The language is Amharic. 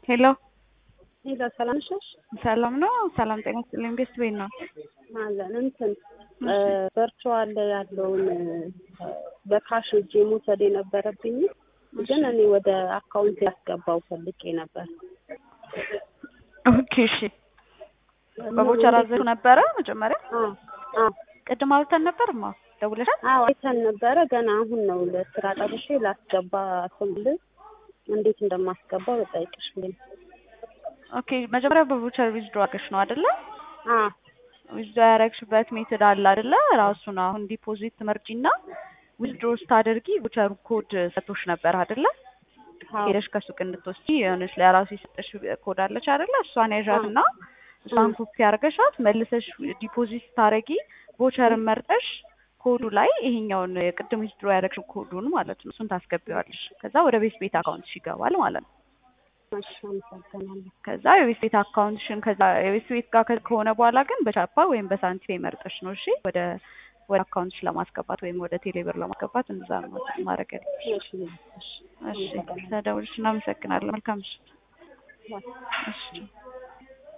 ሄሎ ሄሎ ሰላም ነሽ? ሰላም ነው። ሰላም ጤና ይስጥልኝ። ቤስት ቤት ነው አለን እንትን ቨርቹዋል ያለውን በካሽ እጄ መውሰድ የነበረብኝ ግን እኔ ወደ አካውንት ያስገባው ፈልጌ ነበር። ኦኬ እሺ። በቦቸራ ዘ ነበረ መጀመሪያ አዎ አዎ ቅድም አውርተን ነበር ማ ደውለሻል? አዎ አይተን ነበረ። ገና አሁን ነው ለስራ ጠብሼ ላስገባ ስምል እንዴት እንደማስገባው ልጠይቅሽ ብዬ ነው። ኦኬ መጀመሪያ በቦቸር ዊዝድሮ አድርገሽ ነው አይደለ? አዎ ዊዝድሮ ያደረግሽበት ሜትድ አለ አይደለ? ራሱን አሁን ዲፖዚት ትመርጪና ዊዝድሮ ስታደርጊ ቦቸሩ ኮድ ሰጥቶሽ ነበር አይደለ? አዎ ሄደሽ ከሱቅ እንድትወስጂ የሆነች ለራሱ የሰጠሽ ኮድ አለች አይደለ? እሷን ያዣትና እሷን ኮፒ አድርገሻት መልሰሽ ዲፖዚት ስታደርጊ ቦቸርን መርጠሽ ኮዱ ላይ ይሄኛውን የቅድም ዊዝድሮ ያደረግሽው ኮዱን ማለት ነው እሱን ታስገቢዋለሽ። ከዛ ወደ ቤት ቤት አካውንትሽ ይገባል ማለት ነው። እሺ አመሰግናለሁ። ከዛ የቤት ቤት አካውንትሽን ከዛ የቤት ቤት ጋር ከ- ከሆነ በኋላ ግን በቻፓ ወይም በሳንቲም መርጠሽ ነው እሺ ወደ ወደ አካውንትሽ ለማስገባት ወይም ወደ ቴሌብር ለማስገባት እንደዛ ነው ማድረግ ያለብሽ። እሺ እሺ እሺ ተደውልሽ እናመሰግናለን። መልካም ምሽት። ባይ። እሺ